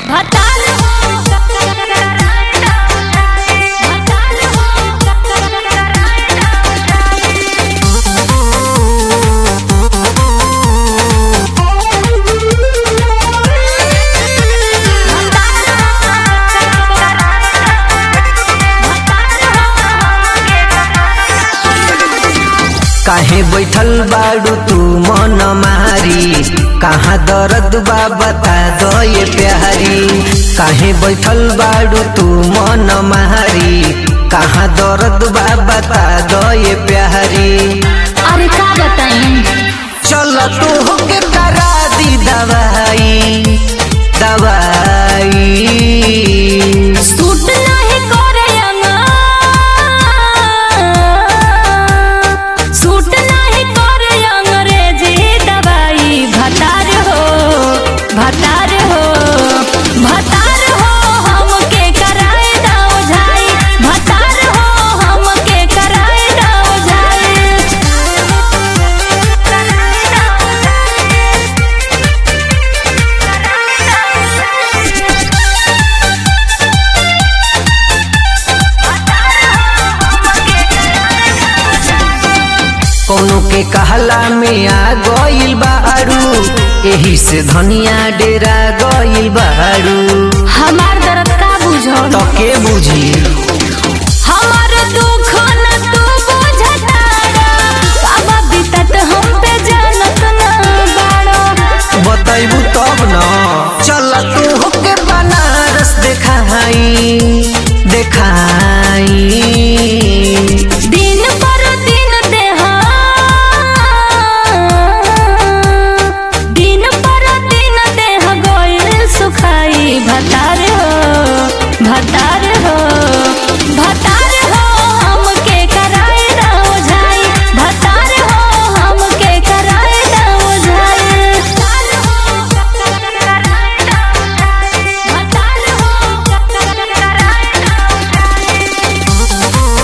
भतार हो काहे बैठल बाड़ू तू मन मारी कहाँ दर्द बा बता दो ये प्यारी काहे बैठल बाड़ू तू मन मारी कहाँ दर्द बा बता दो ये प्यारी अरे का बताई चल तू होके करा दी दवाई दवाई सूट नाही करे अंगा सूट नाही करे अंग्रेजी दवाई भतार हो भतार हो भतार हो हमके कराए दाव झाई भतार हो हमके कराए दाव कोनो के कहला में आ गइल बारू एही से धनिया डेरा गइल बारू हमार दर्द का बुझो तो के बुझी हमार दुख न तू बुझता अब बीतत हम पे जानत न बाड़ो बतैबू तब न चल तू होके बनारस देखाई देखाई दिन पर दिन देहा दिन पर दिन देह गइल सुखाई भतार हो भतार हो भतार हो हमके कराए दाव झाई भतार हो हमके कराए दाव झाई भतार हो कराए दाव झाई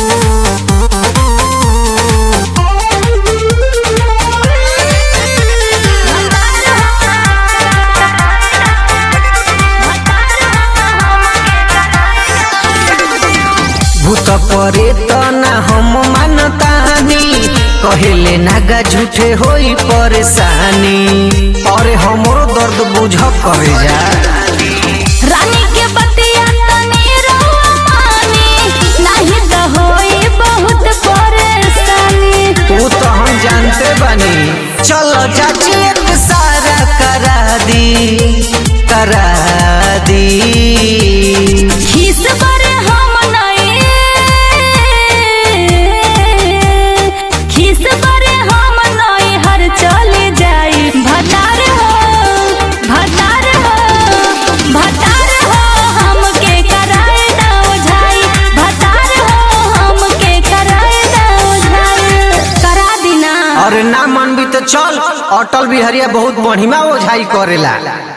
भूत परे त ना हम मानतानी कहेले नागा झूठे होई परेशानी अरे हमरो दर्द बुझ करे जा रानी के बतिया तनी रहुआ मानी नाही त होई बहुत परेशानी तू तो हम जानते बनी चलो चाची एक सारा करा दी करा दी खिस पर हम नहीं खिस पर हम नहीं हर चले जाई भतार हो भतार हो भतार हो हमके कराए दाव झाई भतार हो हमके कराए दाव झाई करा दिना और ना मन भी तो चल अटल बिहरिया बहुत बढ़िया ओझाई करेला